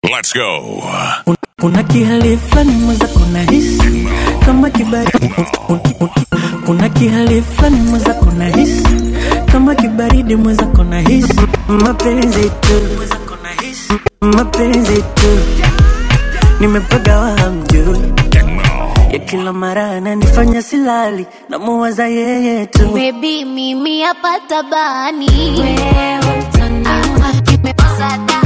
Let's go. Kuna kihali fulani mwenzako nahisi kama kibaridi. Kuna kihali fulani mwenzako nahisi kama kibaridi mwenzako nahisi mapenzi tu, mapenzi tu, nimepagawa hamjui ya kila mara ananifanya silali, namuwaza yeye tu. Baby, mimi hapa tabani wewe utaniua nimepasada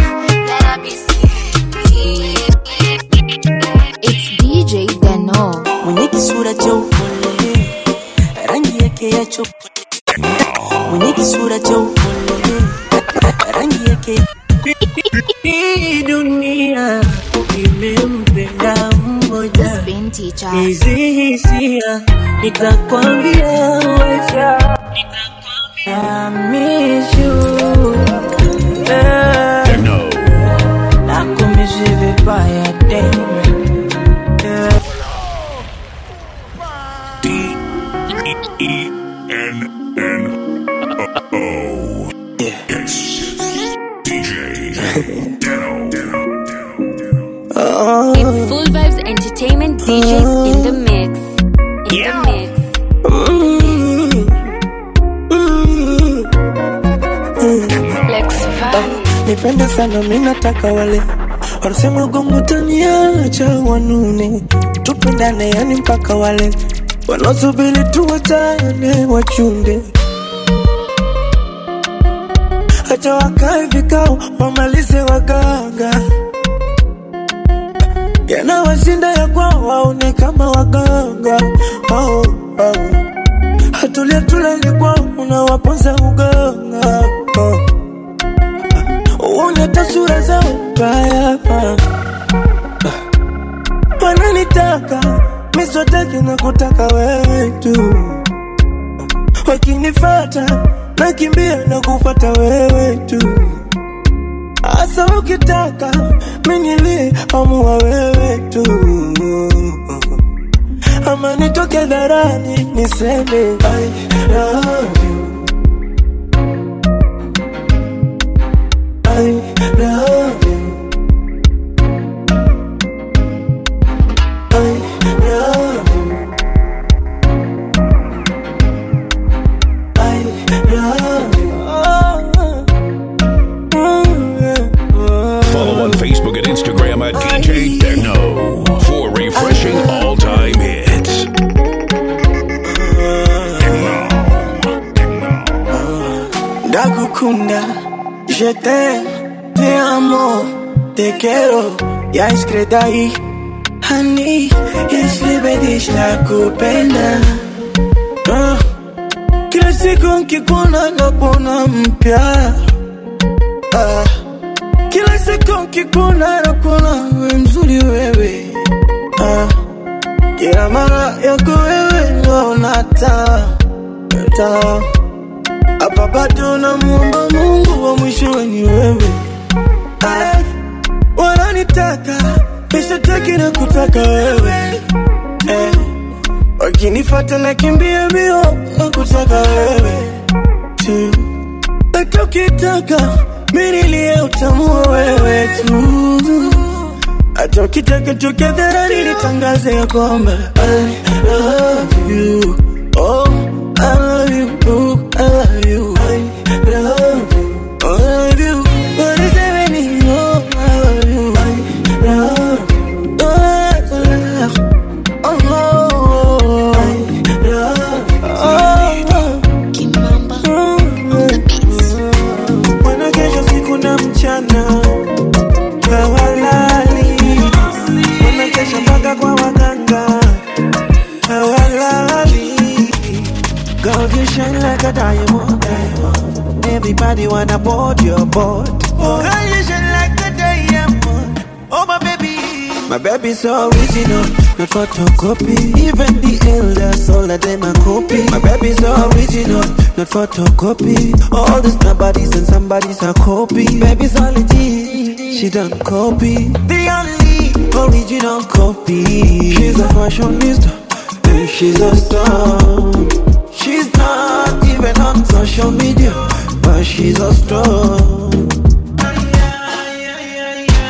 It's DJ Deno mwenye kisura cha upole, rangi yake ya chokoleti, mwenye kisura cha upole, rangi yake hii dunia imempenda mmoja. This been teacher Hizi hisia nitakwambia wacha, I miss you eh, nakumisi vibaya tena eh. D E N N O. Yes. DJ Deno. It's Full Vibes Entertainment DJs in the mix. In the mix. Flex nipende sana minataka wale wanasema gongo taniacha wanune tupendane yani mpaka wale wanaosubiri tuwachane wachunde hata wakae vikao wamalize waganga yanawashinda ya kwao waone kama waganga oh, oh. hatulia tulali kwao unawaponza uganga oh. uone tasura zao mbaya wananitaka miswataki na kutaka wewe tu wakinifata nakimbia na kufata wewe tu Asa ukitaka minili amua wewe tu ama nitoke dharani niseme I love you I love you I love you I love you oh, yeah. Follow on Facebook and Instagram at DJ Deno for refreshing all time hits. Ndagukunda, je t'aime, te amo, te quiero, ya iskredai Hani, yeslibedish na kupenda Ah, Kila siku nkikuona nakuona mpya Ah, Kila siku nkikuona nakuona we mzuri wewe Ah, Kila mara yako wewe naona taa taa hapa bado namuomba Mungu wa mwisho ni wewe. Ay, Wananitaka nishataki na kutaka wewe eh. Wakinifata nakimbia mbio na kutaka wewe tu, hata ukitaka minilie utamua wewe tu, hata ukitaka toke dharani nitangaze ya kwamba I love you oh, I love you oh, I love you I love you I love you What is happening oh, I love you I love you oh, I love oh, no. I love oh, Wanakesha siku na mchana hawalali, wanakesha mpaka kwa waganga hawalali. Girl, you shine like a diamond. Everybody wanna board your boat. Oh, girl, you shine like a diamond. Oh, my baby. My baby's so original, not photocopy. Even the elders, all of them are copy. My baby's so original, not photocopy. All these nobodies and somebody's a copy. Baby's all legit, she don't copy. The only original copy. She's a fashionista, and she's a star. She's not even on social media, but she's a star.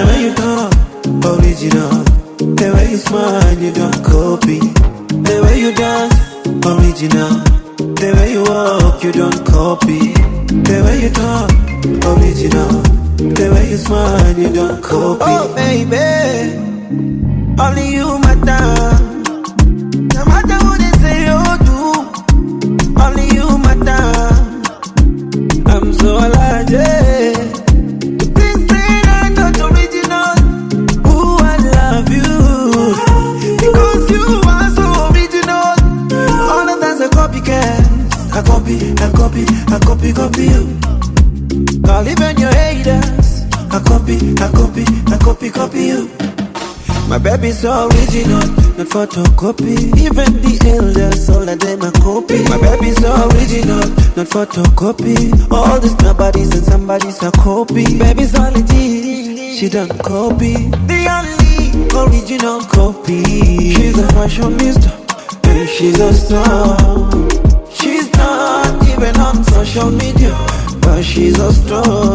The way you talk, original. The way you smile, you don't copy. The way you dance, original. The way you walk, you don't copy. The way you talk, original. The way you smile, you don't copy. Oh baby, only you matter. No matter what they say or do, only you matter. I'm so alive, yeah. The things that are not original. Ooh, I love you because you are so original. All of that's a copycat. I copy, I copy, I copy, copy you. Call even your haters. I copy, I copy, I copy, copy you. My baby's so original, not photocopy. Even the elders, all of them are copy. My baby's so original, not photocopy. All these nobodies and somebody's a copy. Baby's all legit, she don't copy. The only original copy. She's a fashionista, and she's a star. She's not even on social media, but she's a star.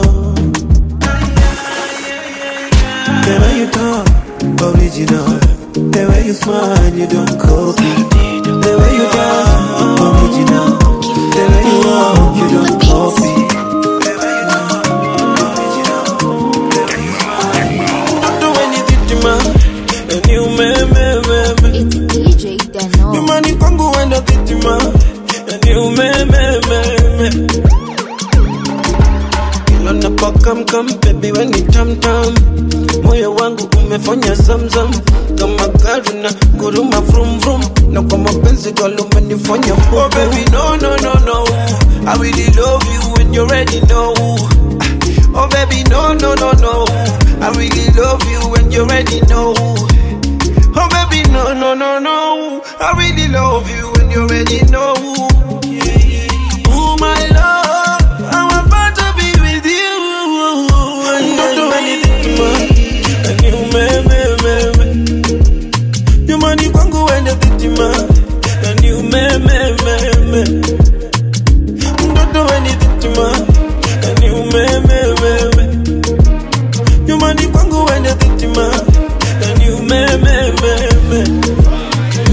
The way you talk, original. The way you smile, you don't copy. The way you dance, original. The way you walk, you don't copy. The way you talk, original. The way you smile. Don't do anything to man, and you me me me me. It's DJ Deno. Nyumbani kwangu wenda dhitima, and you me me me me. Kila napokamkam baby when ni tam tam moyo wangu umefanya zamzam kama gari na guruma vrum vrum na kwa mapenzi galo umenifanya oh baby no no no no I really love you when you ready know oh baby no no no no I really love you when you ready know oh baby no no no no I really love you when you ready know oh my love I'm about to be with you don't do anything to me and you me me me me nyumbani kwangu wende dhitima and you me me me me don't do anything to me and you me me me me nyumbani kwangu wende dhitima and you me me me me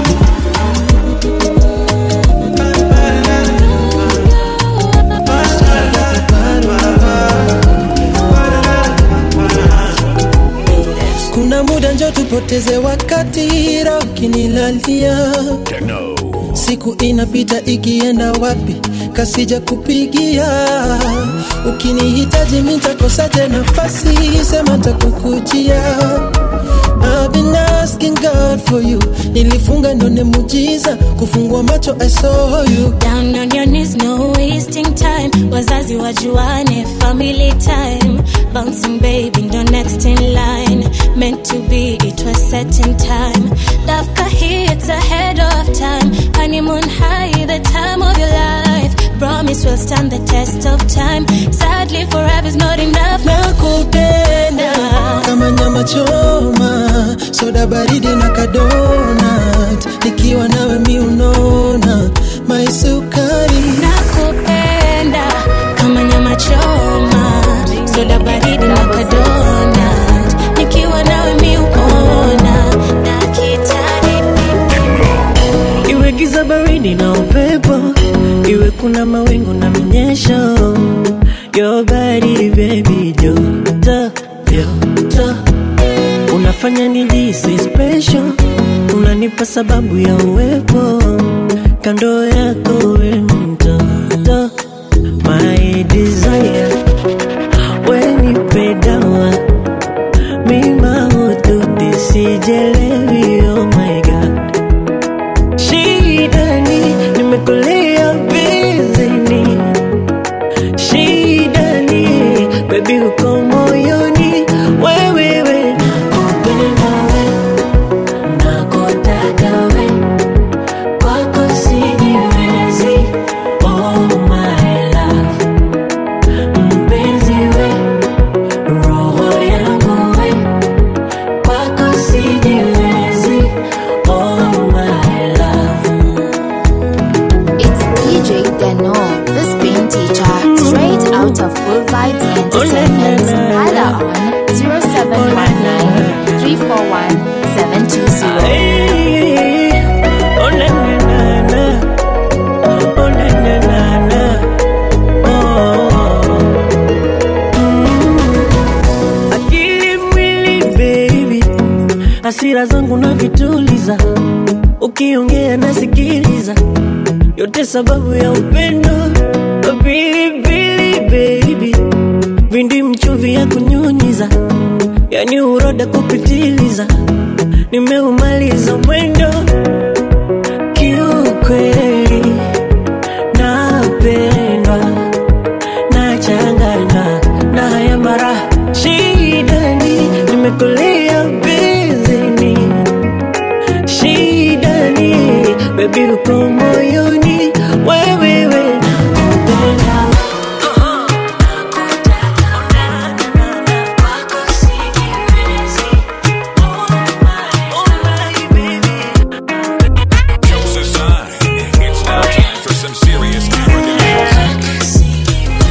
kuna muda njo tupoteze wakati roho kinilalia Techno. siku inapita ikienda wapi kasija kupigia ukinihitaji mitakosaje nafasi sema takukujia I've been asking God for you nilifunga ndone mujiza kufungua macho I saw you Down on your knees, no wasting time. Wazazi wajuane, family time. Bouncing baby, ndo next in line. Meant to be, it was set in time. Dafka here, it's ahead of time. Honeymoon high, the time of your life. Promise will stand the test of time. Sadly, forever's not enough. nakupenda kama nyama choma soda baridi na kadonat nikiwa nawe mi unona maisukari nakupenda kama nyama choma soda baridi na kadonat nikiwa nawe miupona dakitari iwe giza baridi na upepo iwe kuna mawingu na minyesho your body baby joto joto unafanya nijisi special unanipa sababu ya uwepo kando yako we mtoto my desire wenipe dawa mima ututi sijelewi oh my god shidani nimekulia bizini shidani bebi uko moyoni wewewe nakupenda we nakotaka we kwako sijiwezi oh my love hasira zangu na vituliza, ukiongea nasikiliza, yote sababu ya upendo. Pilipili baby, vindi mchuvi ya kunyunyiza, yani uroda kupitiliza, nimeumaliza mwendo kiukweli, napendwa nachanganywa na haya mara shidani, nimekulia bizini shidani, bebi uko moyoni, wewewe nakupenda It's a sign. It's now time for some serious African music.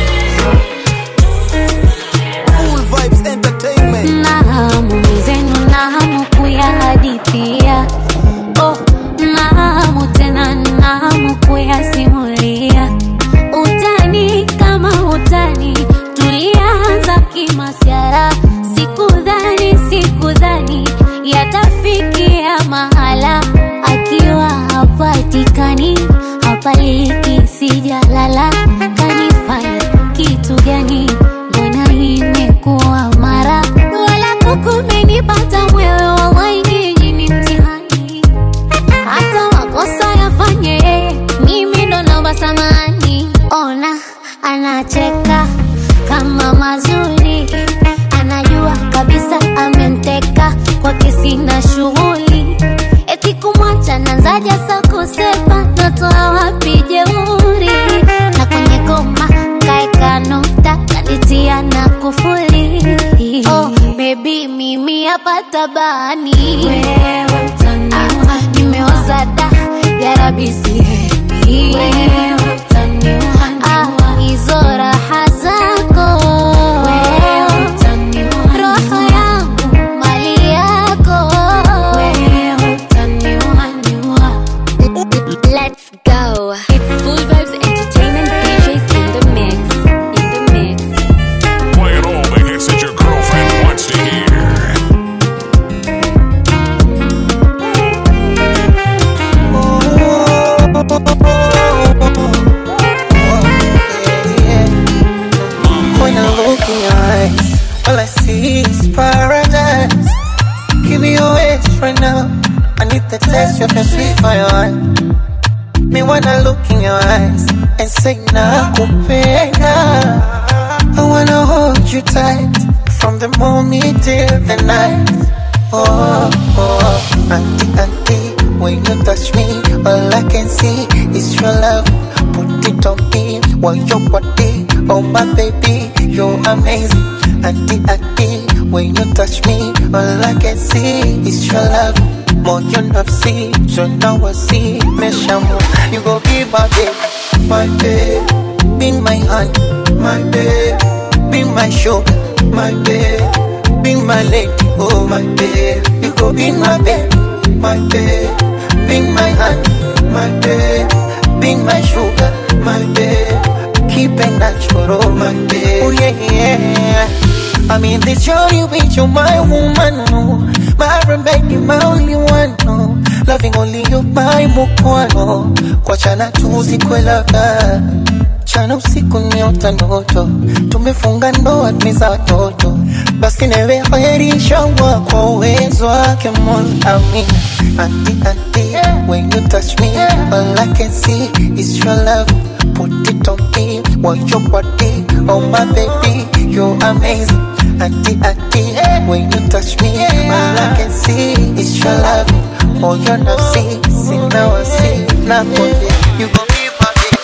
Full Vibes Entertainment. na hamu zenu na hamu kuyahadithia oh, na hamu tena na hamu kuyasimulia utani kama utani tulianza kimasiara sikudhani sikudhani yatafikia mahala akiwa hapatikani hapaliki sijalala kanifanya kitu gani mbona imekuwa mara wala kukumenipata mwewe wawainiji ni mtihani hata makosa yafanye yeye, mimi ndo naomba samani ona anacheka kama mazuri anajua kabisa amemteka kwake sina shughuli eti kumwacha nanzaja sa kusepa natoa wapi jeuri na kwenye koma kaeka nukta kanitia na kufuli oh, bebi mimi hapa tabani wewe utaniua nimeoza da yarabi sihemi wewe utaniua ah, hizo raha zako wewe utaniua roho yangu mali yako wewe utaniua niua Let's go. It's Full Vibes Entertainment DJs in the mix. In the mix. Playing all the hits that your girlfriend wants to hear. When I look in your eyes, all I see is paradise. Give me your waist right now. I need the taste of your sweet fire. Me wanna look in your eyes and say nakupenda. I wanna hold you tight from the morning till the night. Oh, oh, auntie, auntie, when you touch me, all I can see is your love. Put it on me, want your body, oh my baby, you're amazing. Auntie, auntie, when you touch me, all I can see is your love. More you not see, so now I see, me shamu. You go be my babe, my babe, be my hand, my babe, be my sugar, my babe. Be my lady, oh my babe. You go be my babe, my babe. Be my hand, my babe. Be my sugar, my babe. Keep it natural, my babe. Oh yeah, yeah. I'm in this journey with you, my woman, no. My remedy, my only one, no. Loving only you, my mukwano. Kwa chana tuzikwe labda mchana usiku niota ndoto tumefunga ndoa tumeza watoto basi newe heri inshallah kwa uwezo wake mola amina anti anti when you touch me all I can see is your love put it on me want your body oh my baby you're amazing anti anti when you touch me all I can see is your love oh you're not see see now I see now you gon' be my baby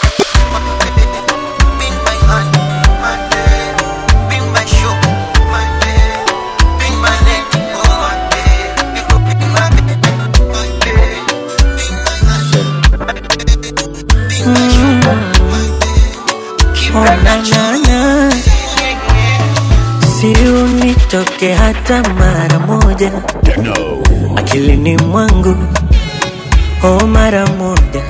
be my hand, my babe. Be my sugar, my babe. Be my lady, oh my babe. You go be my babe, my babe. Be my hand, be my sugar, my babe. Keep Oh, it na, natural. na, na. Si unitoke hata mara moja Techno. akilini mwangu, oh mara moja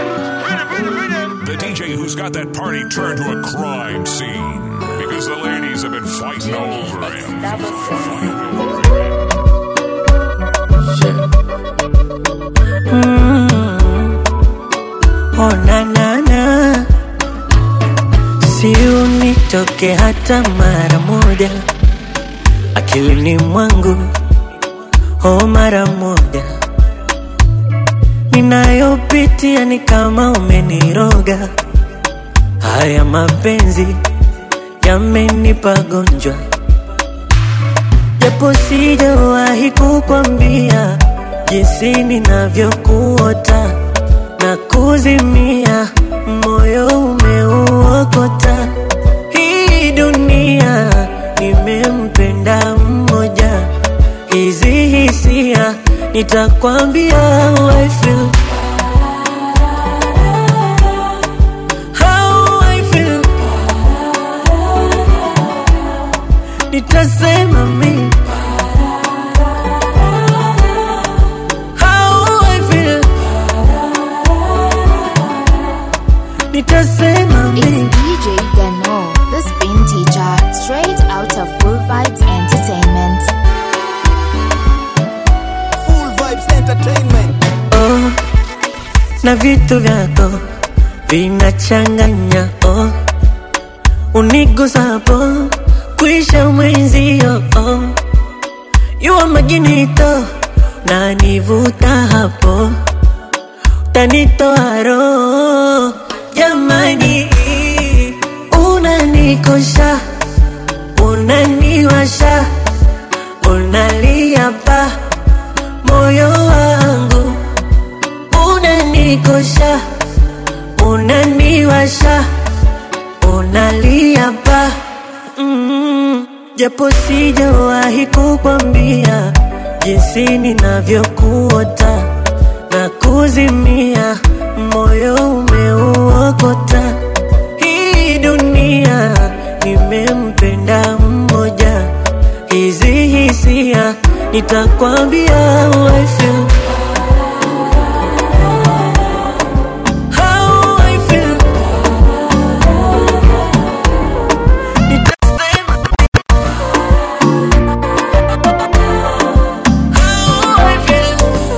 The DJ who's got that party turned to a crime scene. Because the ladies boys have been fighting over him. Oh, na, na, na. Si unitoke hata mara moja akilini mwangu, oh, mara moja ninayopitia ni kama umeniroga. Haya mapenzi yamenipa gonjwa, japo sijawahi kukwambia jinsi ninavyokuota na kuzimia, moyo umeuokota. Hii dunia nimempenda mmoja, hizi hisia nitakwambia how I feel. How I feel. Nitasema mimi how I feel. Nitasema It's mimi DJ Gano, the spin teacher, straight out of Full Vibes Entertainment. Full Vibes Entertainment. oh, na vitu vyako vinachanganya oh, unigusapo kwisha mwenzio oh, yuwa maginito na nivuta hapo tanitoa roho jamani, unanikosha unaniwasha unalia pa moyo wangu unanikosha unaniwasha unalia pa mm, japo sijawahi kukwambia jinsi ninavyokuota na kuzimia moyo umeuokota hii dunia nimempenda mmoja hizi hisia nitakwambia how I feel. How I feel. Nitasema how I feel.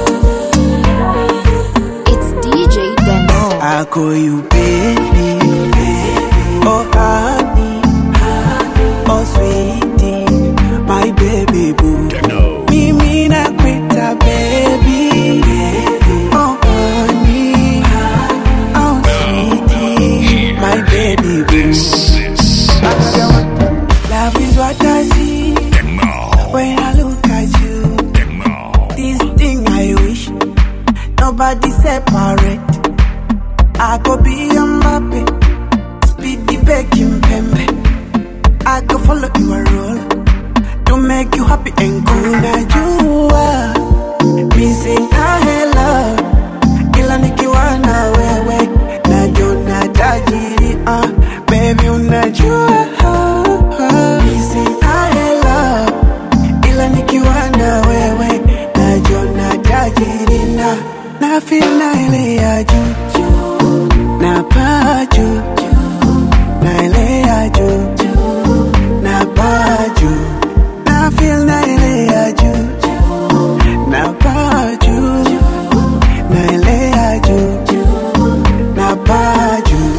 It's DJ Gano. I call you baby, oh honey, oh sweetie, my baby boo. Techno. Mimi nakuita baby, oh honey, oh sweetie, my baby boo. This is Love is what I see Techno. when I look at you. Techno. This thing I wish nobody separate. I go be a Mbappe, speed the baking pembe. I go follow your role to make you happy and cool. Now you are missing a hello, ila nikiwa na wewe najona tajiri ah, baby unajua missing a hello ila nikiwa na wewe najona tajiri na na feel na ile ya juu na paa juu na ile ya juu na paa juu na feel na ile ya juu na paa juu na ile ya juu na paa juu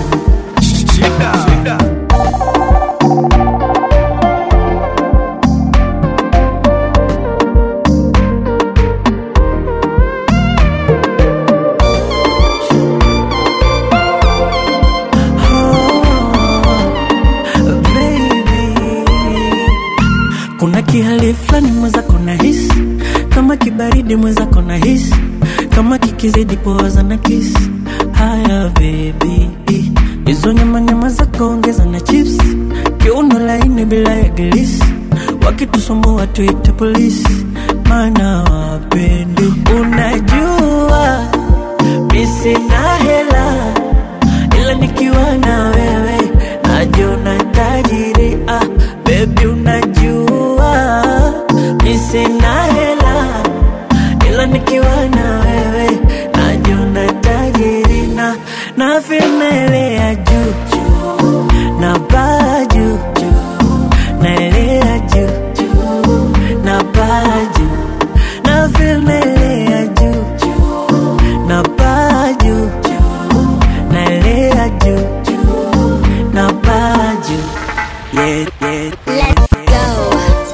baby. Kuna kihali fulani mwenzako na hisi kama kibaridi mwenzako na hisi kama kikizidi poza na kisi haya baby hizo nyama nyama zako ongeza na chips kiuno laini bila ya glisi wakitusumbua tuite polisi maana wapendi unajua mi sina hela ila nikiwa na wewe najiona tajiri ah, bebi unajua mi sina hela ila nikiwa na wewe najiona tajiri na na feel na ile ya juu juu, na baa juu juu, Let's go.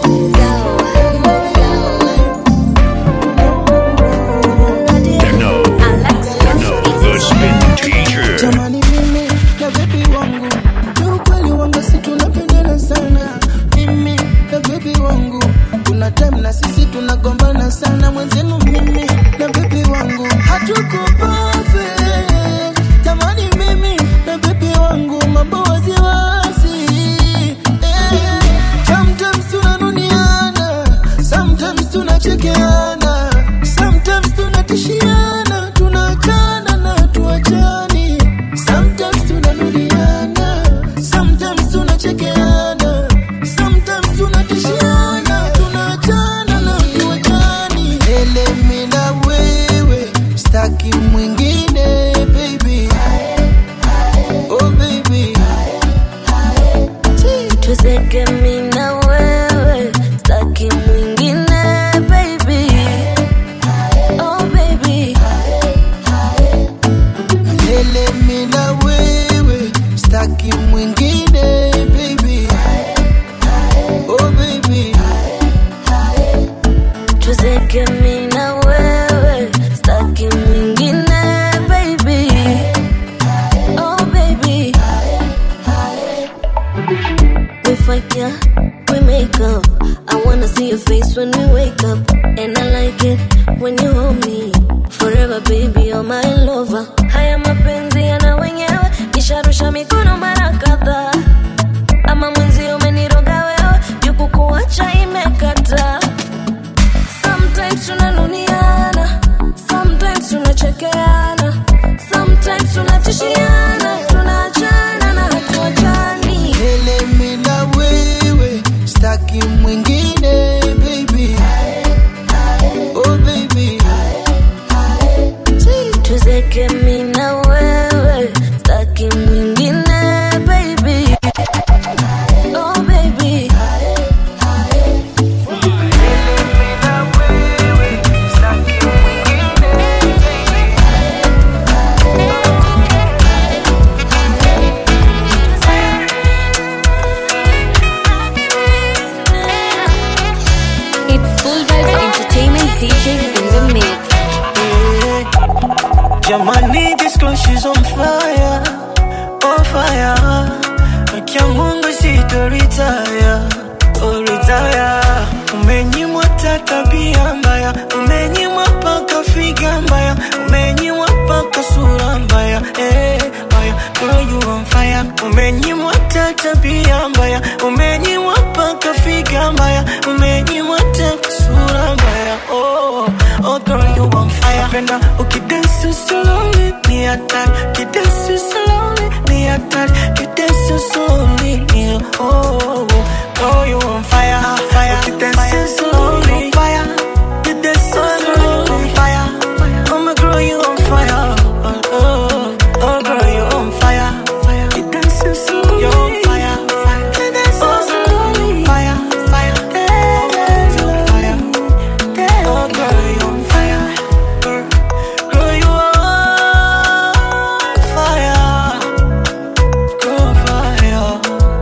Techno. Techno, the spin teacher. jamani mimi na bebi wangu kiukweli wanga si tunapendana sana mimi na bebi wangu kuna time na sisi tunagombana sana mwenzenu mimi na bebi wangu hatuko perfect jamani mimi na bebi wangu mambo waziwazi eh. sometimes tunanuniana sometimes tunachekeana sometimes tunatishiana tunaachana na tuachani sometimes tunanuliana sometimes tunachekeana sometimes tunatishiana tunaachana na tuachani elemi na wewe staki mwingine baby oh baby tuzeke mi na wewe staki mwingine baby oh baby Milele mi na wewe staki mwingine baby oh baby tuzeke mi na wewe staki mwingine baby oh baby we fight yeah we make up i wanna see your face when we wake up and i like it when you hold me forever baby you're my lover haya mapenzi yana wenyewe nisharusha mikono mara kadhaa ama mwenzi umeniroga wewe jukukuacha imekata sometimes tunanuniana sometimes tunachekeana sometimes tunatishiana tunaachana na hatuachani Milele mi na wewe staki mwingine baby oh baby tuzeke mi na wewe staki mwingine baby oh baby It's Full Vibes Entertainment DJs in the mix. Jamani, this girl she's on fire, on fire. Akia Mungu sito retire, oh retire. Umenyimwa hata tabia mbaya, umenyimwa paka figa mbaya, umenyimwa paka sura mbaya, eh mbaya. Girl you on fire, umenyimwa hata tabia mbaya, umenyimwa paka figa mbaya, umenyimwa hata sura mbaya, oh oh girl you on fire. Napenda ukidance slowly, ni hatari, ukidance slowly, ni hatari, ukidance slowly, ni oh oh oh. Girl you on fire, fire, ukidance slowly, fire, ukidance slowly, on fire. Oh my girl you on fire, oh oh oh girl you on fire, fire, ukidance slowly, you on fire, fire, ukidance slowly, fire, fire, yeah, you on fire. Oh girl, you on fire. Girl, girl, you on fire. Girl, fire.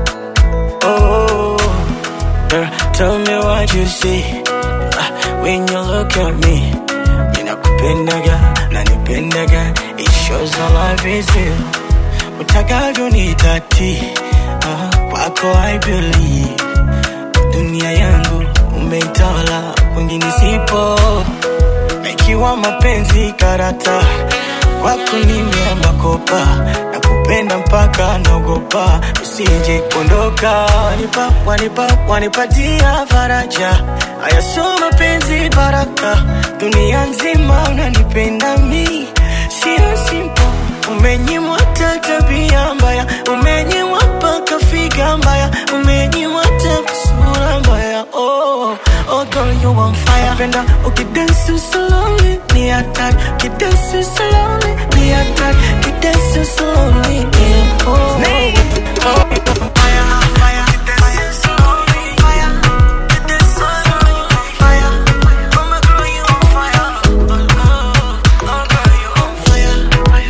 Oh, girl, tell me what you see Ah, when you look at me. Ninakupendaga, nanipendaga. It shows our life is real. Utakavyo ni tati, ah, kwako I believe dunia yangu umeitawala, kwingine sipo. Na ikiwa mapenzi karata, kwako nimeamba kopa, na kupenda mpaka naogopa usije kuondoka. Wanipa, wanipa, wanipatia faraja, haya sio mapenzi baraka, dunia nzima unanipenda mi, sio simple Umenyimwa hata tabia mbaya, umenyimwa mpaka figa mbaya, umenyimwa hata sura mbaya. Oh, oh girl you on fire. Penda ukidance slowly ni hatari, ukidance slowly ni hatari, ukidance slowly ni oh. oh you on fire, fire, ukidance slowly, fire, ukidance slowly, fire. Oh my girl you on fire, oh oh, oh girl you on fire, fire.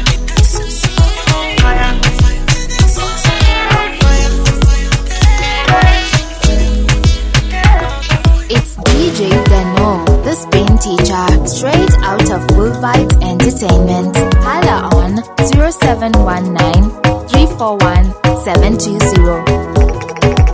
Vibes Entertainment. Hala on 0719 341 720.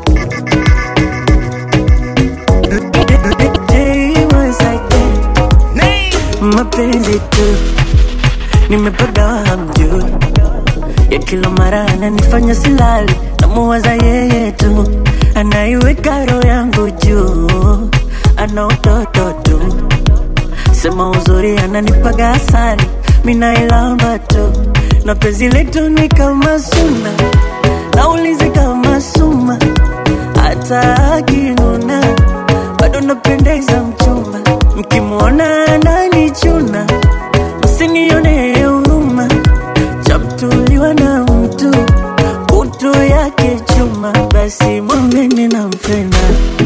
mapenzi tu nimepagawa hamjui ya kila mara ananifanya silali namuwaza yeye tu anaiweka roho yangu juu ana utoto tu sema uzuri ananipaga asali minailamba tu na penzi letu ni kama suna naulizi kama suma hata akinuna bado napendeza mchumba mkimwona ananichuna msinione huruma chamtuliwa na mtu utu yake chuma basi mwambeni nampenda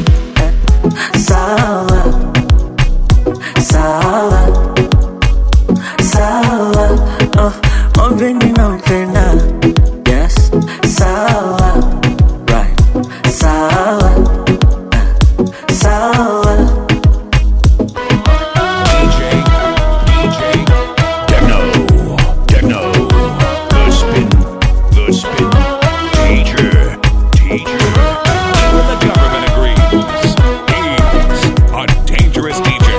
sawa sawa sawa oh, mwambeni nampenda yes sawa right sawa sawa DJ, DJ, Techno, Techno, the spin, the spin, teacher, teacher. Even the government agrees. He's a dangerous DJ.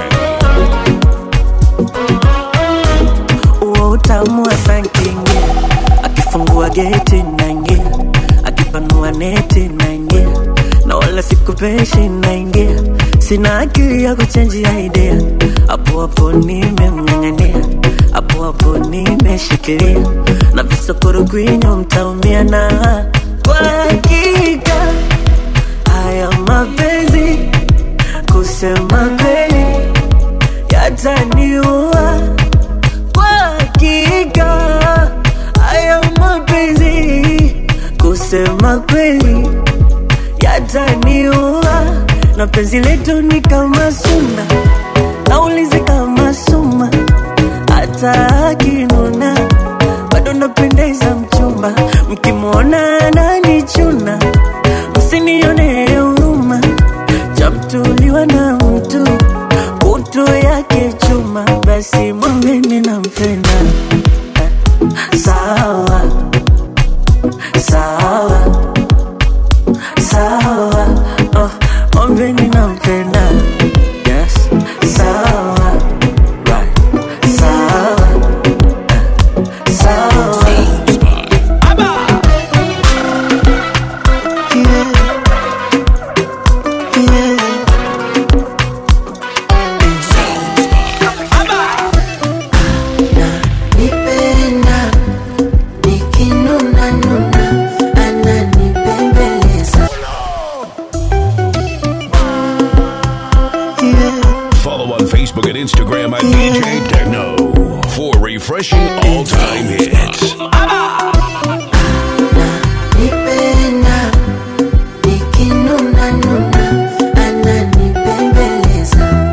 huo utamu wa sankingia akifungua geti naingia akipanua neti naingia na wala sikupeshi naingia sina akili ya kuchenjia idea hapo hapo nimemng'ang'ania hapo hapo nimeshikilia na visokoro kwinyo mtaumia na kwa hakika haya mapenzi kusema kweli yataniua kwa hakika haya mapenzi kusema kweli yataniua na penzi letu ni kama suna naulizi kama suma hata akinuna bado napendeza mchumba mkimwona ananichuna msinione huruma chamtuliwa na mtu utu yake chuma basi mwambeni nampenda sawa sawa sawa oh, mwambeni nampenda yes sawa right sawa sawa Nipenda nikinuna nuna ananipembeleza Follow on Facebook and Instagram at DJ Techno for refreshing all time hits. Nipenda nikinuna nuna ananipembeleza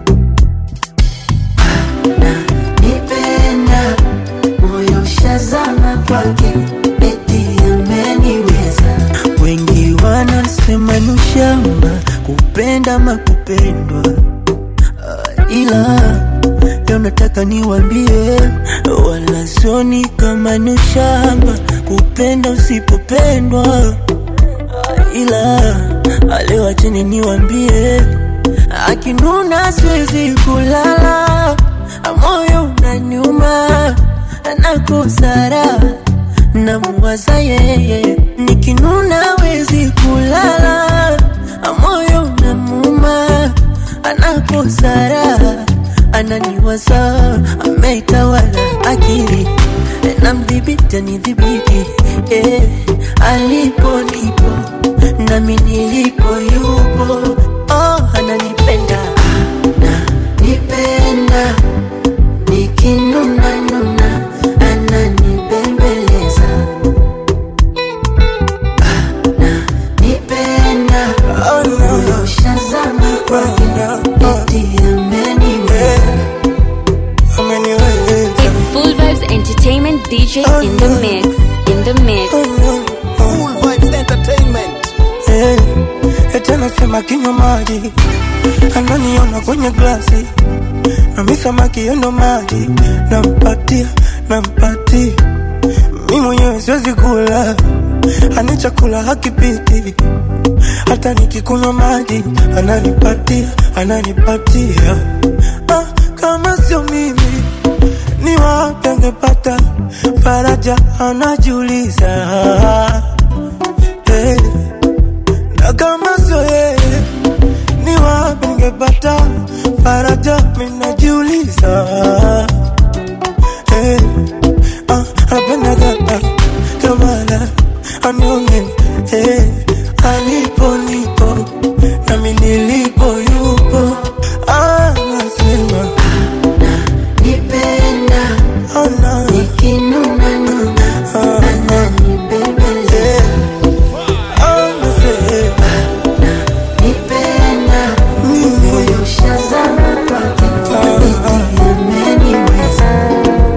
Nipenda moyo ushazama kwake eti ameniweza wengi wanasema ni ushamba kupenda ama kupendwa Ah, ila leo nataka niwambie wala sioni kama ni ushamba kupenda usipopendwa Ah, ila ah, leo acheni niwambie akinuna siwezi kulala moyo unaniuma nakosara namuwaza yeye nikinuna wezi kulala moyo namuma anakosara ananiwaza ameitawala akili namdhibiti anidhibiti eh, alipo nipo nami niliko yupo oh, ananipenda Nipenda nikinuna nuna ananibembeleza Nipenda moyo ushazama kwake eti ameniweza It's Full Vibes Entertainment DJ in the mix. In the mix. Full Vibes Entertainment. Eh, eti anasema kinywa maji ananiona kwenye glasi nami samaki yendo maji nampatia nampatia mi mwenyewe siwezi kula ani chakula hakipiti hata nikikunywa maji ananipatia ananipatia ah, kama sio mimi ni wapi angepata faraja anajiuliza hey. na kama sio yeye ni wapi ningepata faraja minajiuliza hey. ah, apendaga kamala anione hey. alipo nipo nami nilipo yupo anasema nipenda nikinuna nuna ananibembeleza nipenda moyo ushazama kwake ameniweza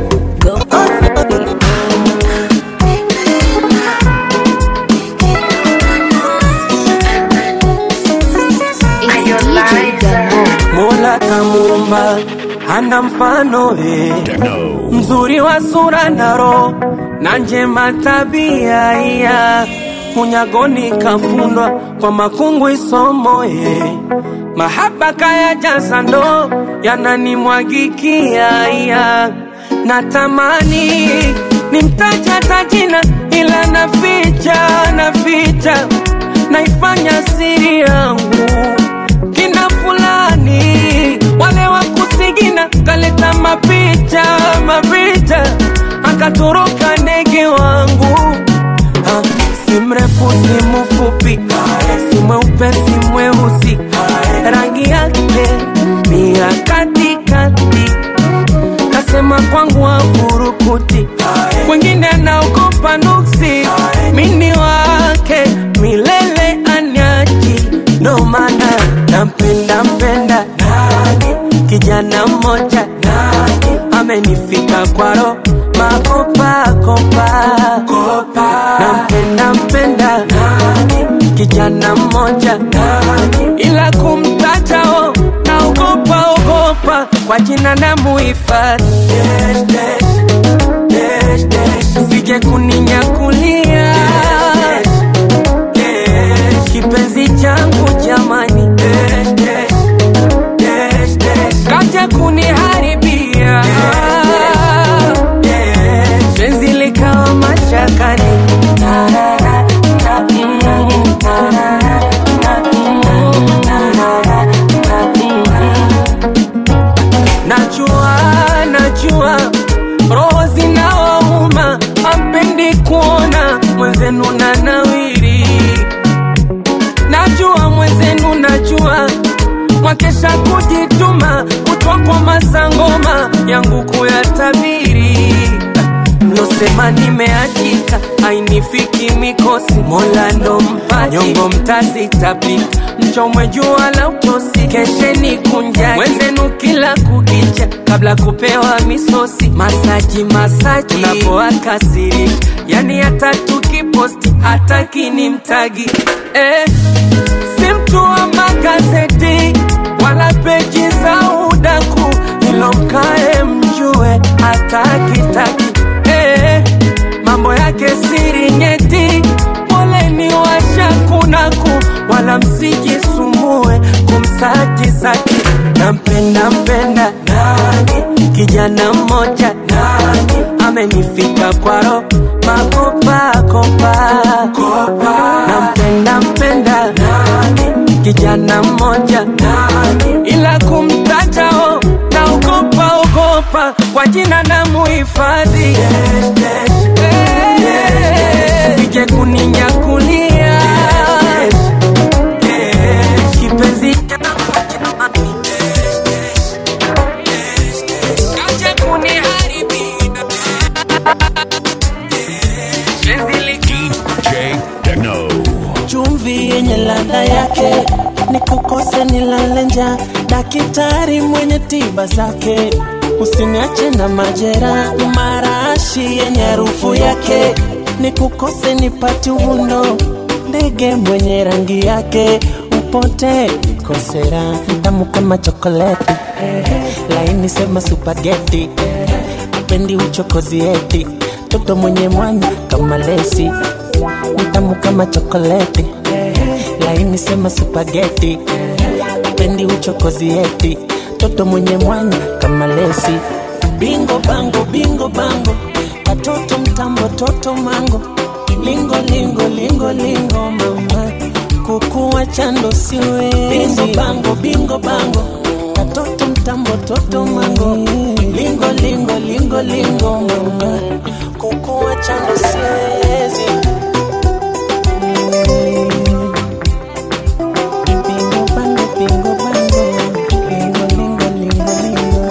Mola kamuumba hana mfano eh. mzuri wa sura na roho na njema tabia iya unyagoni kafundwa kwa makungu isomo eh. mahaba kaya jaza ndo yananimwagikia iya natamani nimtaja tajina ila naficha naficha naifanya siri yangu kina fulani wale wa kusigina kaleta mapicha mapicha akatoroka ndege wangu ha, si mrefu si mfupi si mweupe si mweusi rangi yake ni ya katikati kasema kwangu wafurukuti kwengine naogopa nuksi mini wake milele anyaji ndo maana nampenda mpenda kijana mmoja amenifika kwaro makopakopa nampenda mpenda kijana mmoja ila kumtatao naogopa ogopa kwa jina na muhifadhi sije kuninyakulia kipenzi changu jamani kaja kuniharibia penzi likawa mashakani najua najua roho zinawauma ampendi kuona mwenzenu na nawiri najua mwenzenu najua mwakesha kujituma kutwa kwa masangoma yangu kuyatabiri mlosema nimeachika ainifiki mikosi mola ndo mpaji nyongo mtazitapika mchomwe jua la utosi kesheni kunjaki wenzenu kila kukicha kabla kupewa misosi masaji masaji unapoakasirisha yani hata tukiposti hata kini mtagi eh, si mtu wa magazeti wala peji za udaku ilo mkae mjue hata kitaki eh, mambo yake siri nyeti poleni washakunaku wala msijisumbue kumsaji saki nampenda mpenda nani kijana mmoja nani amenifika kwaro makopakopa nampenda mpenda nani kijana mmoja nani ila kumtajao naogopa ogopa kwa jina na muhifadhi sije kuninyakulia kipenzi kaja kuniharibia penzi liki DJ Techno. chumvi yenye ladha yake ni kukose nilale njaa daktari mwenye tiba zake usiniache na majera marashi yenye harufu yake ni kukose nipati uvundo ndege mwenye rangi yake popote kosera tamu kama chokoleti laini sema supageti pendi uchokozi eti toto mwenye mwanya kama lesi tamu kama chokoleti laini sema supageti pendi uchokozi eti toto mwenye mwanya kama lesi bingo bango bingo bango katoto mtambo toto mango lingo lingo lingo lingo mama kukuwa chando siwe bingo bango bingo bango katoto mtambo toto mango lingo lingo lingo lingo mama kukuwa chando siwezi Bingo bango bingo bango lingo lingo lingo lingo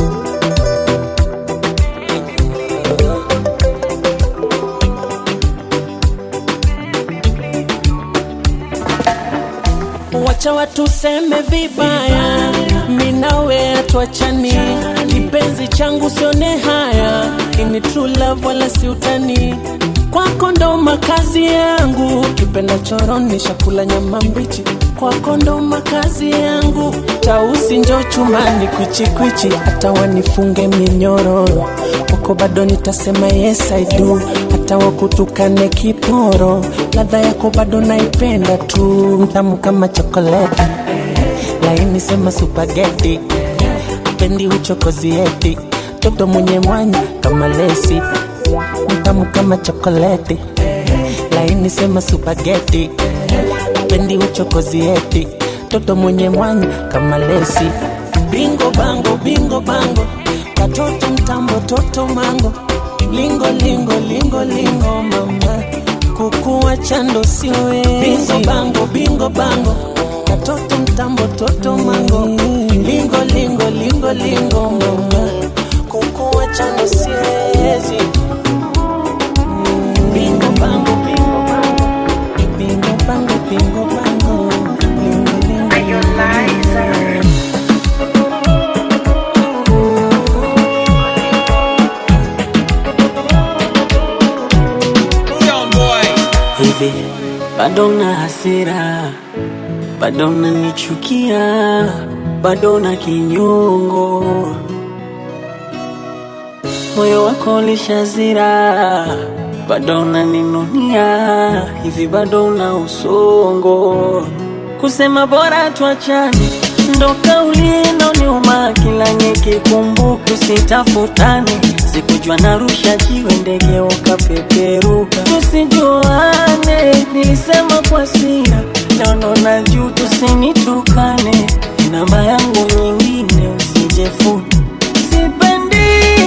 wacha watu seme vibaya, minawe atuachani, kipenzi changu sione haya, ini true love wala si utani kwako ndo makazi yangu, kipenda choroni shakula nyama mbichi, kwako ndo makazi yangu, tausi njo chumani kwichikwichi, hata wanifunge minyororo, kwako bado nitasema yes I do, hata wakutukane kiporo, ladha yako bado naipenda tu, mtamu kama chokoleti, laini sema supageti, pendi uchokozi eti, toto mwenye mwanya kama lesi mtamu kama chokoleti laini sema supageti pendi uchokozi eti toto mwenye mwanya kama lesi bingo bango bingo bango katoto mtambo toto mango lingo lingo lingo lingo mama kukuwa chando siwe bingo bango bingo bango katoto mtambo toto mango lingo lingo lingo lingo mama kukuwa chando siwezi bingo bango bingo bango bingo bango bingo bango lingo lingo hivi bado na hasira bado nanichukia bado na kinyongo moyo wako lishazira bado unaninunia hivi bado una usongo kusema bora tuachane ndo kauli inoniuma kila nikikumbuka usitafutane sikujua narusha jiwe ndege ukapeperuka tusijuane nilisema kwa sira nono na juu tusinitukane namba yangu nyingine usijefuna sipendi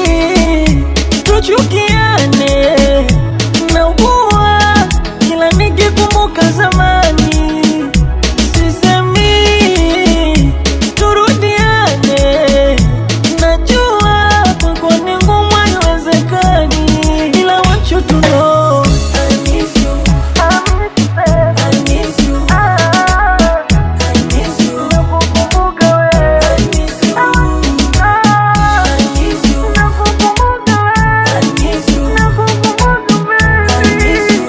tuchukiane naugua kila nikikumbuka zamani sisemi turudiane najua kwako ni ngumu haiwezekani ila want you to know I miss you. I miss you. I miss you. I miss you. I miss you. I miss you. I miss you.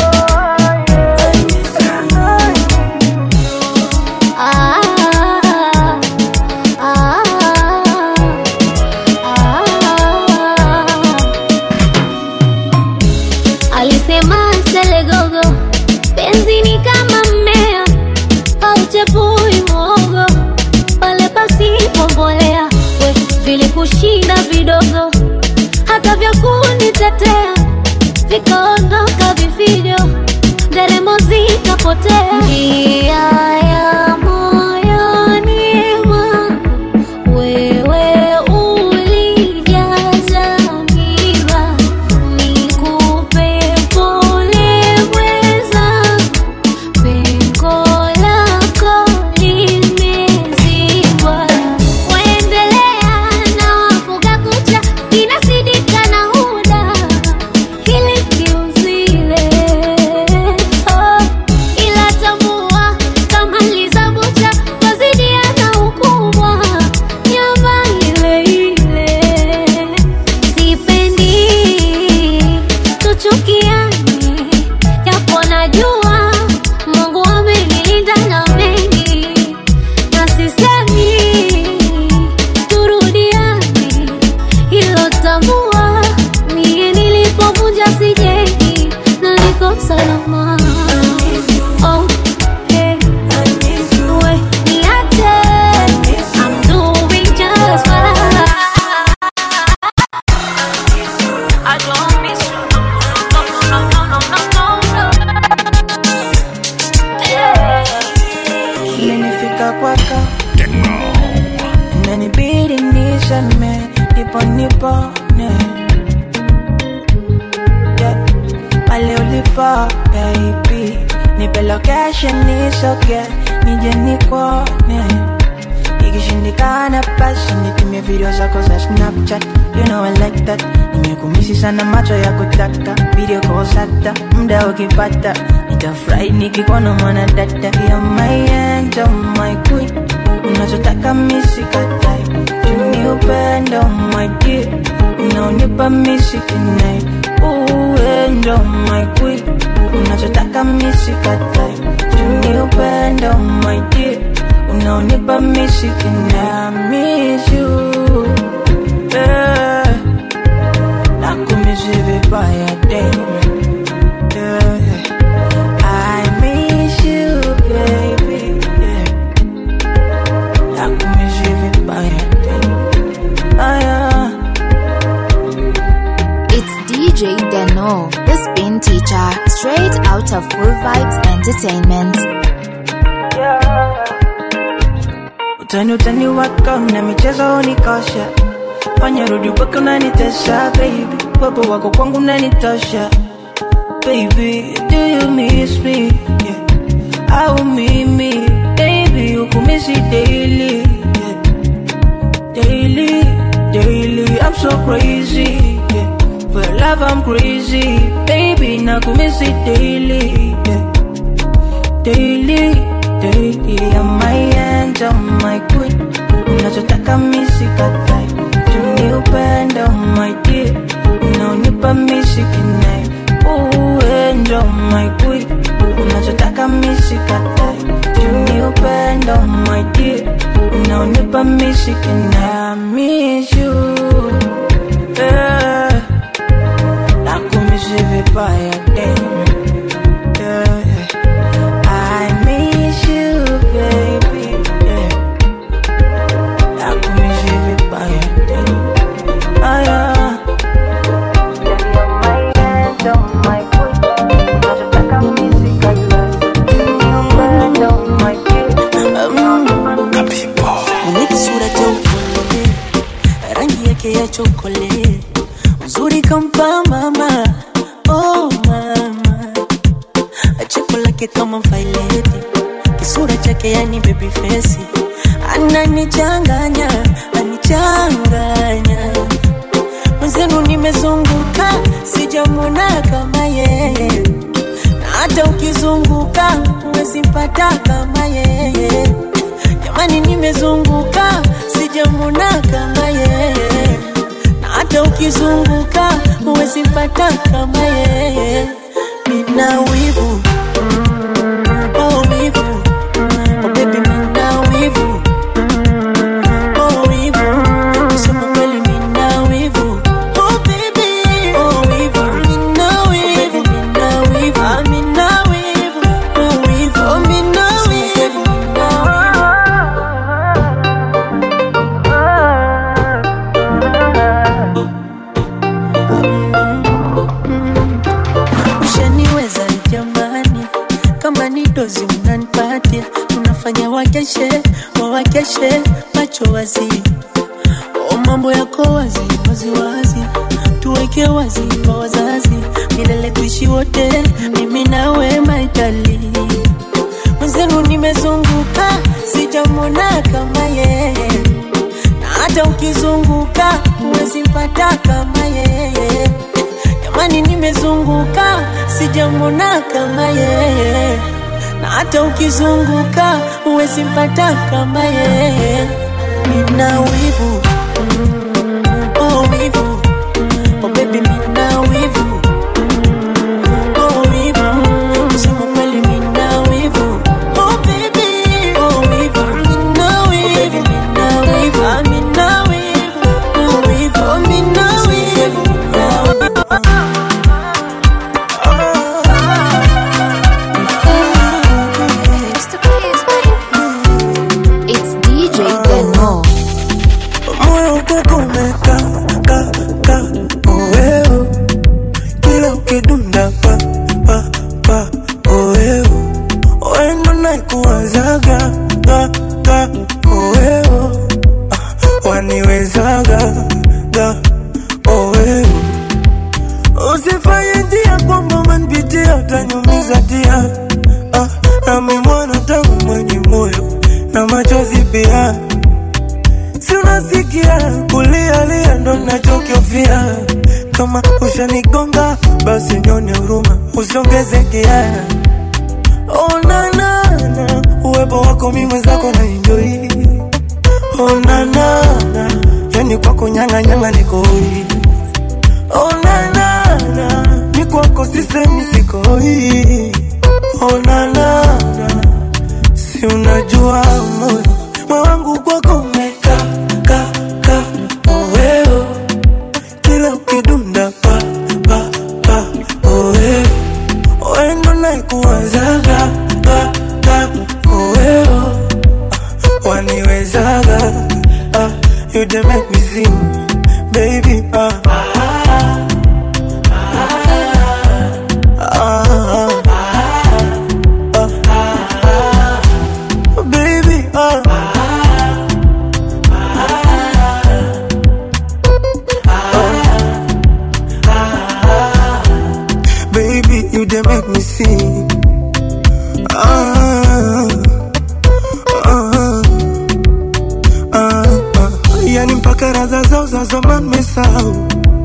Alisema Selegogo, penzi ni kama mmea hauchepui mwogo pale pasipo mbolea. We vilikushinda vidogo, hata vya kunitetea vikaondoka vifijo, nderemo zikapotea. Njia ya moyoni mwangu wewe ulijaza miba nikupe pole mweza pengo lako limezibwa waendelea na wafuga kucha inasidika na huda hili kiuzile oh, ila tambua kufika kwako inanibidi niseme nipo nipone yeah. pale ulipo baby nipe location nisoge nije nikuone ikishindikana basi nitumie video zako za snapchat you know I like that nimekumisi sana macho ya kutaka video calls hata muda ukipata nitafurahi nikikuona mwana dada ya my angel my queen unachotaka misikatai tuni upendo my dear unaonipa misikinai uendo my queen unachotaka misikatai tuni upendo my dear unaonipa misikinai miss you yeah. nakumisi vibaya damn yeah. I miss you baby yeah. nakumisi vibaya damn ah, yeah. It's DJ Deno, the spin teacher, straight out of Full Vibes Entertainment. utani utani wako na michezo unikosha fanya rudi upaka unanitesha baby wepo wako kwangu unanitosha baby do you miss me yeah. au mimi baby ukumisi daily yeah. daily daily I'm so crazy yeah. for your love I'm crazy baby nakumisi daily yeah. daily daily I'm my angel my queen unachotaka misikatai tuni upendo my dear unaonipa misikinai uendo my queen unachotaka misikatai tuni upendo my dear unaonipa misikinai I miss you yeah. nakumisi vibaya damn yeah. I miss you, baby. Yeah. Nakumiss you vibaya tena. Ah, yeah. Mwenye kisura cha upole, rangi yake ya chokole, uzuri kampa mama, oh mama, cheko lake kama vaileti, kisura chake yani baby face, ananichanganya, anichanganya mwenzenu nimezunguka, sijamwona kama yeye, na hata ukizunguka huwezi mpata kama yeye. Jamani, nimezunguka, sijamwona kama yeye, na hata ukizunguka huwezi mpata kama yeye. Nina wivu oh, wivu oh, baby, nina wivu oh, wivu kusema kweli, nina wivu oh, baby oh, wivu nina wivu nina wivu ah, nina wivu oh, wivu oh, nina wivu ushaniweza jamani, kama ni dozi unanipatia, unafanya wakeshe wawakeshe macho wazi, o mambo yako wazi wazi wazi, tuweke wazi kwa wazazi, milele tuishi wote, mimi nawe maitali mwenzenu nimezunguka, sijamwona kama yeye, na hata ukizunguka huwezi mpata kama yeye. Jamani, nimezunguka, sijamwona kama yeye, na hata ukizunguka huwezi mpata kama yeye. Nina wivu oh, wivu oh, baby, nina wivu oh, wivu kusema kweli, nina wivu oh, baby oh, wivu nina wivu nina wivu ah, nina wivu oh, wivu oh, nina wivu It's DJ Deno. moyo ukoko na machozi pia. Si unasikia kulialia, ndo nachokiofia. Kama ushanigonga basi nyone huruma, usiongeze kiaya. Oh, na, na, na, uwepo wako mi mwenzako na enjoy. Oh, na, na, na, yani kwako nyanga nyanga niko hoi. Oh, na, na, na, mi kwako sisemi sikoi. Oh, na, na, na, si unajua moyo moyo wangu kwako umeka ka ka oweo kila ukidunda pa pa pa oweo wendo naikuwazaga ka ka oweo waniwezaga ah, you dey make me sing baby ah. Ah, ah, ah, baby, ah. Baby, you dey make me sing. Ah, ah, ah, ah. Yani mpaka raza zao za zamani mesahau,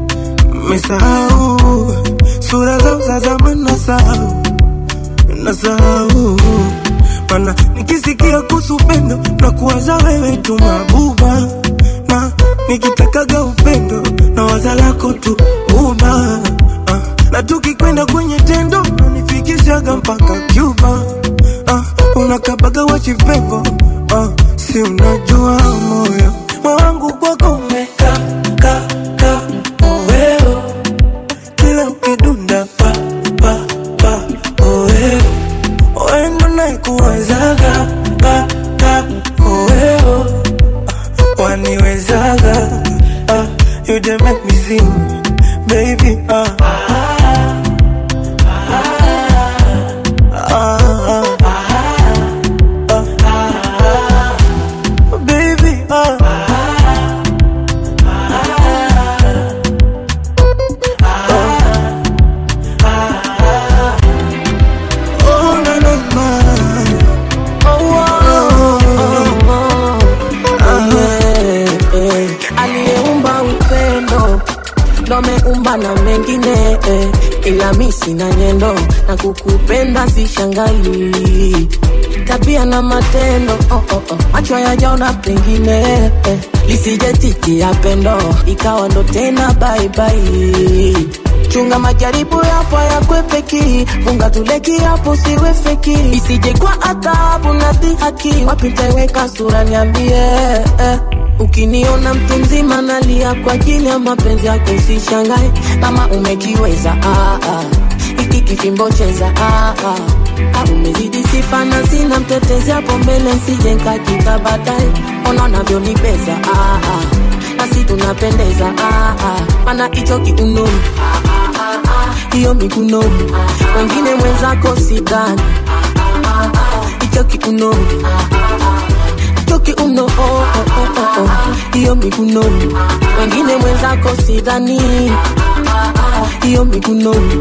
mesahau sura zao za zamani nasahau, nasahau mana nikisikia kuhusu upendo na kuwaza wewe tu mabuba, na nikitakaga upendo na waza lako tu uba ah, na tukikwenda kwenye tendo nanifikishaga mpaka Cuba ah, unakabaga wachipengo ah, si unajua moyo moyo wangu kwako umeka ka ka oweo kila ukidunda pa pa pa oweo wendo naikuwezaga ka ka oweo ah, waniwezaga ah, you dey make me sing baby ah. Ah, ah, ah, baby, ah. Oh, na, na, na. aliyeumba upendo ndo ameumba na mengine eh, ila mi sina nyendo na kukupenda sishangai tabia na matendo oh, oh, oh. macho yajaona pengine eh, lisije titi ya pendo ikawa ndo tena baibai chunga majaribu yapo yakwepeki funga tuleki hapo siwe feki isije kwa adhabu na dhihaki wapi ntaiweka sura niambie eh. Ukiniona mtu mzima nalia kwa ajili ya mapenzi yako, usishangae kama umekiweza. Ah, ah. Hiki kifimbo cheza ah, ah. Ah, umezidi sifa na sina mtetezi hapo mbele, nsije nkakita baadaye. Ona unavyonibeza ah, ah. nasi tunapendeza ah, ah. Mana hicho kiunoni hiyo mikunoni, wengine mwenzako sidhani hicho kiunoni toki uno oh, oh, oh, oh, oh. hiyo migunoni wengine mwenzako sidhani hiyo migunoni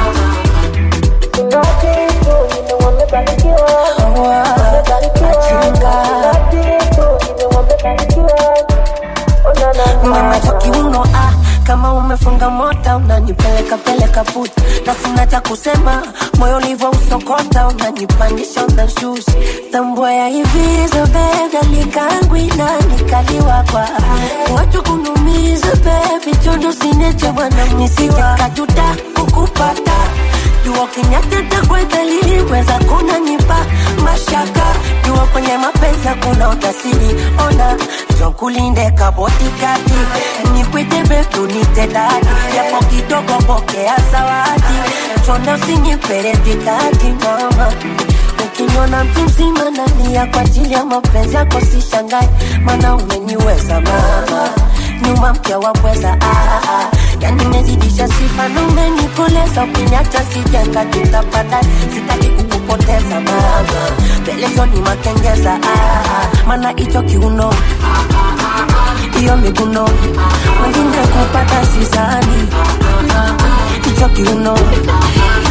Mama kiuno ah, kama umefunga mota unanipeleka peleka puta, na sina cha kusema, moyo ulivyo usokota, unanipandisha unashusha, tambua ya hivi zobega likangwina nikaliwa kwa watu kunumiza baby, chondo sineche bwana nisije kajuta kukupata jua kinyateta kwa dalili weza kunanipa mashaka jua kwenye mapenzi kuna utasiri ona jokulinde kabotikati nikwite betu nitedadi yapo kidogo pokea zawadi chonda usinyiperetikati mama ukiniona mtu mzima nalia kwa ajili ya mapenzi yako sishangae mana umeniweza mama nyuma mke wa pweza ah, ah. yani mezidisha sifa na umenikoleza ukiniacha sijenga tutapata sitaki kukupoteza mama pelezo ni makengeza ah, ah. mana hicho kiuno hiyo miguno wengine kupata sisani hicho kiuno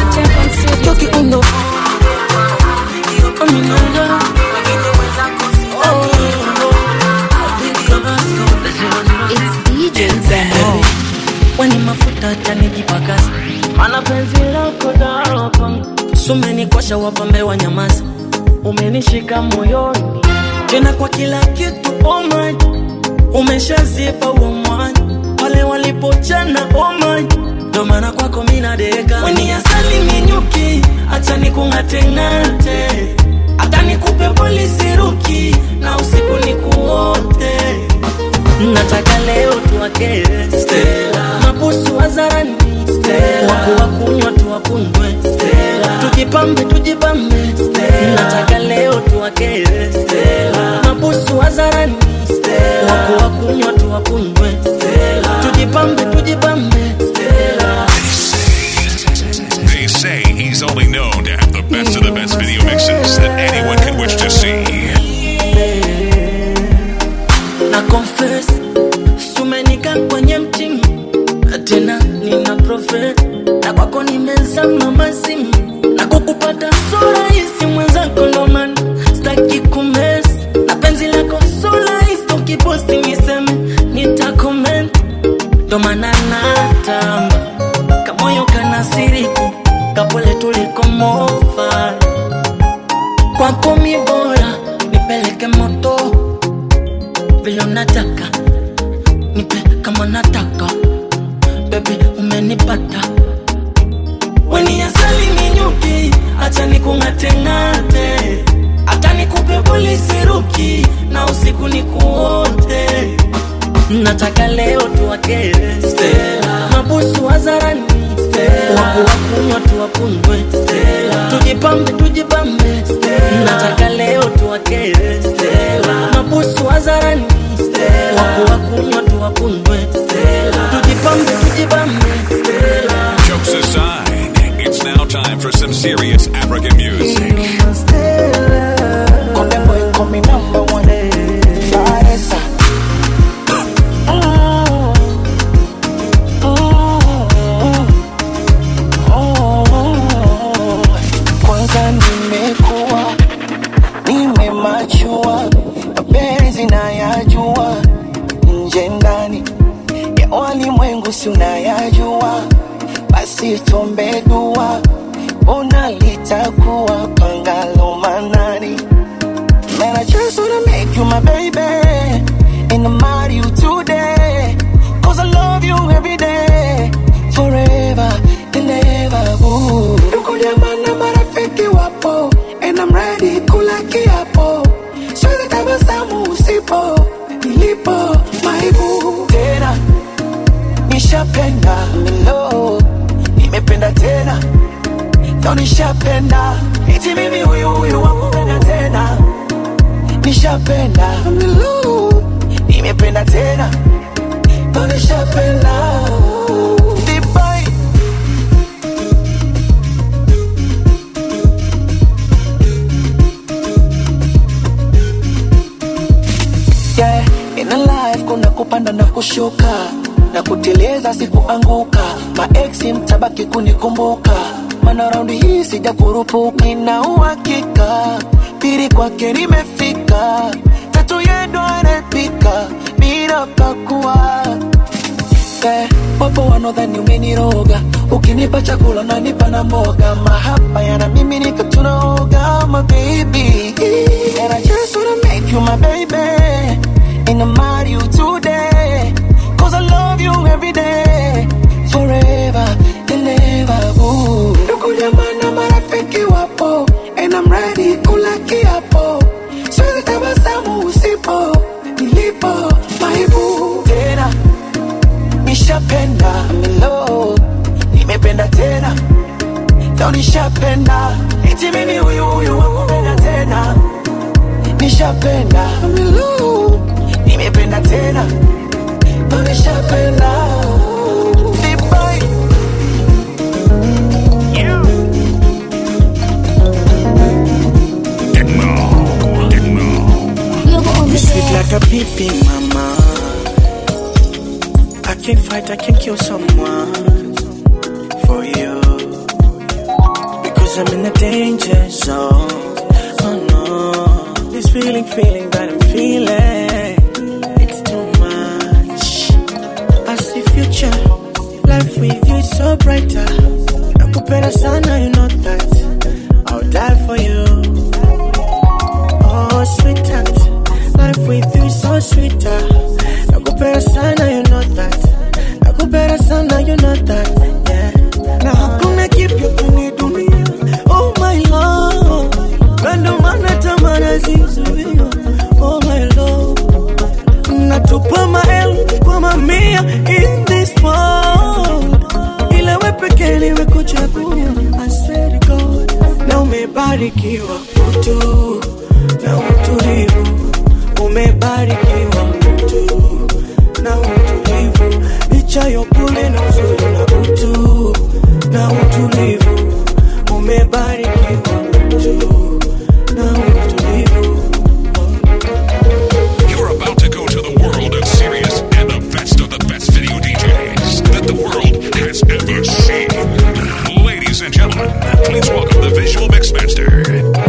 hicho kiuno hiyo miguno wengine wenzako si acha nijipakaze mana penzi lako dawa kwangu sumenikosha wapambe wa nyamaza umenishika moyoni tena kwa kila kitu oh my umeshazipa huo mwanya pale walipochana oh my ndo maana kwako mina deka weni asali minyuki acha nikung'ateng'ate hata nikupe polisi ruki na usiku nikuote nataka leo tuwakere Stella. mabusu wazarani waku wakunywa tuwakunywe tujipambe tujipambe nataka leo tuwakere mabusu wazarani waku wakunywa tuwakunywe tujipambe tujipambe They say he's only known to have the best of the best video mixes that anyone could wish to see. na confess sumenika kwenye mtimu tena nina profe na kwako nimezama mazimu na kukupata sura hisi mwenzako ndomana staki kumes na penzi lako sura hisi ukiposti niseme nitakoment ndomana natamba kamoyo kanasiriki kapole tulikomofa kwako mi bora nipeleke moto vile unataka nipe kama nataka bebi umenipata weni asali minyuki acha nikung'ateng'ate hata nikupe polisi ruki na usiku nikuote nataka leo tuwakere mabusu wazarani waku wakunywa tuwakunywe tujipambe tujipambe nataka leo tuwakere mabusu wazarani waku wakunywa tuwakunywe tujipambe tujipambe Jokes aside, it's now time for some serious African music. Konde boy call me number one. Baresa. Mm. Mm. Mm. Kwanza nimekuwa nimemachua, mapenzi nayajua, nje ndani ya walimwengu si unayajua, basi tuombe dua, ona litakuwa pangalo manani. Man, I just wanna make you my baby And I'm out you today Cause I love you every day Forever and ever ooh. Ndugu jamaa na marafiki wapo And I'm ready kula kiapo Siwezi tabasamu usipo Nilipo maibu Tena Nishapenda Milo Nimependa tena Ndo nishapenda Eti mimi huyu huyu wakupenda tena nishapenda Milu, nimependa tena Ndo nishapenda Dubai. Yeah, in a life kuna kupanda na kushuka na kuteleza sikuanguka maeksi mtabaki kunikumbuka mana raundi hii sija kurupuka nina uhakika pili kwake nimefika tatu yendo anapika bila pakua yeah, wapo wanodhani umeniroga ukinipa chakula nanipa na mboga mahaba yana mimi nika tunaoga my baby and I just wanna make you my baby and I'm out you today cause I love you every day forever and ever ooh. ndugu jamaa na marafiki wapo and I'm ready kula kiapo siwezi tabasamu usipo nilipo maibu tena nishapenda milo nimependa tena ndo nishapenda eti mimi huyu huyu wakupenda tena nishapenda milo nimependa tena ndo nishapenda Dubai. You sweet like a baby, mama. I can fight, I can kill someone for you. Because I'm in a danger zone. Oh no, this feeling, feeling that I'm feeling, it's too much. I see future, life with so brighter. Nakupenda sana, you know that. I'll die for you. Oh, sweetheart, life with you is so sweeter. Nakupenda sana, you know that. Nakupenda sana, you know that. Yeah. Na hakuna kipya kwenye dunia. Oh my love, na ndo maana tamaa zizuia. Oh my love, natupa maelfu kwa mamia in this world, ila we pekee nimekuchagua. I swear to God, na umebarikiwa utu na utulivu, umebarikiwa utu na utulivu, licha ya upole na uzuri na utu na utulivu, umebarikiwa utu na utulivu. You're about to go to the world of serious and the best of the best video DJs that the world has ever seen. Ladies and gentlemen, please welcome the visual mixmaster.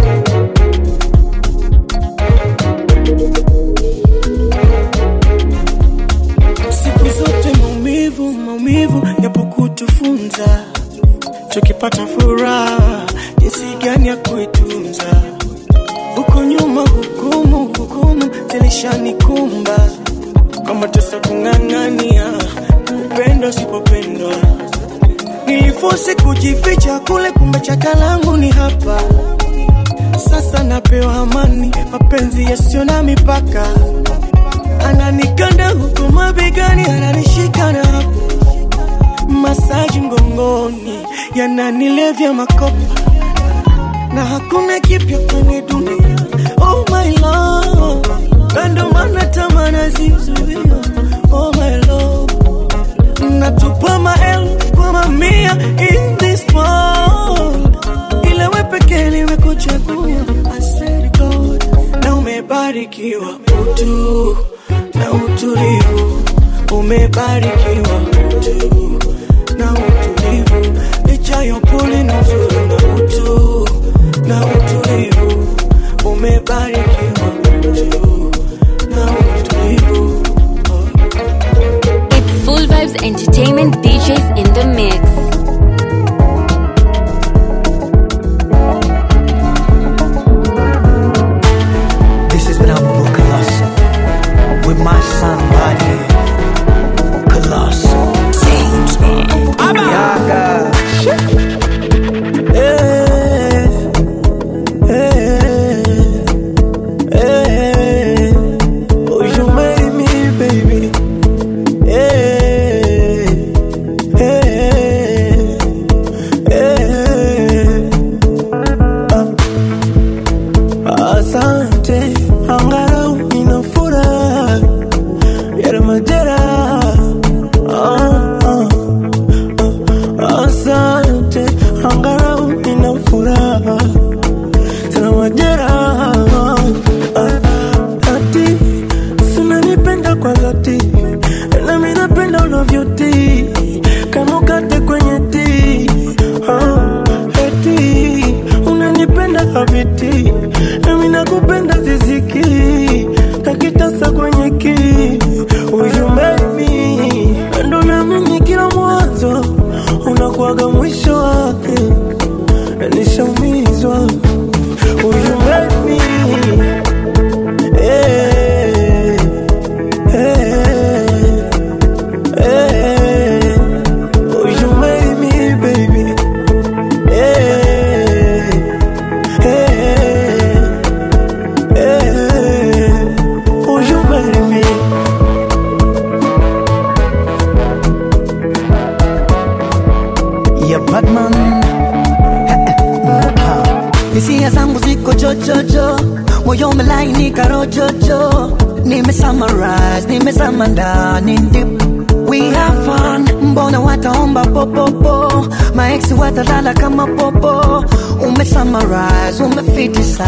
siku zote maumivu maumivu yapo kutufunza tukipata furaha jinsi gani ya kuitunza huko nyuma hukumu hukumu zilishanikumba kama tesa kung'ang'ania kupenda usipopendwa nilifosi kujificha kule kumbe chaka langu ni hapa sasa napewa amani mapenzi yasiyo na mipaka ananikanda huku mabegani ananishika na hapo masaji mgongoni yananilevya makopa na hakuna kipya kwenye dunia oh my love na ndo maana tamaa nazizuia oh my love natupa maelfu kwa mamia in this world ila we pekee nimekuchagua I swear to God na umebarikiwa utu na utulivu umebarikiwa utu na utulivu licha ya upole na uzuri na utu na utulivu umebarikiwa utu na utulivu It's Full Vibes Entertainment DJs in the mix. This has been Albert Colossus with my son Body Colossus. Sounds Yaga. Eh, eh, eh. Oh, you made me, baby. Eh, eh, eh. Ah, Asante, angalau nina furaha ya majeraha. Ah, ah. Asante, angalau nina furaha tena majeraha. Ah, Ati sinanipenda kwa dhati, nami napenda unavyotii kama ukate kwenye tii. Ah, eti unanipenda habiti, nami nakupenda ziziki kakitasa kwenye ki Will you make me ndo naamini kila mwanzo unakuwaga mwisho wake nishaumizwa Will you make me eh, eh, eh. Will you make me, baby? Eh, eh, eh. Will you marry me? ya Batman hisia zangu ziko jojojo moyo umelainika rojojo nime summarize nimezama ndani deep we have fun mbona wataomba popopo maeksi watalala kama popo ume summarize ume fitisize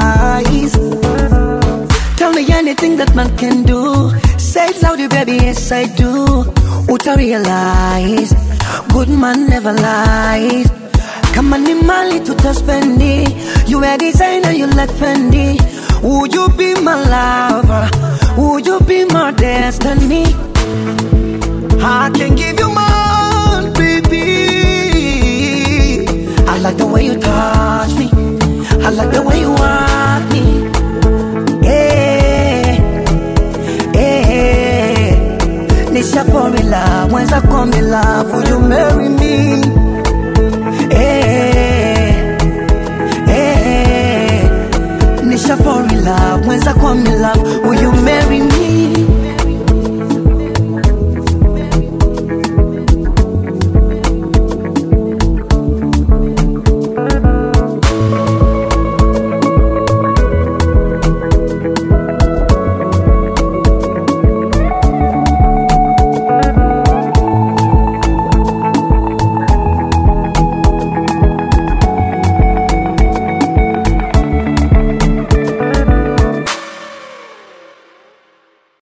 Tell me anything that man can do. Say it loudly, baby, yes I do. Uta realize, good man never lies. Kama ni mali tutaspendi, you a designer, you like Fendi. Would you be my lover? Would you be my destiny? I can give you more, baby. like the way you touch me. I like the way you want me. Eh, eh, Nisha fall in love, when's I come in love? Will you marry me? Eh, eh, Nisha fall in love, when's I come in love? Will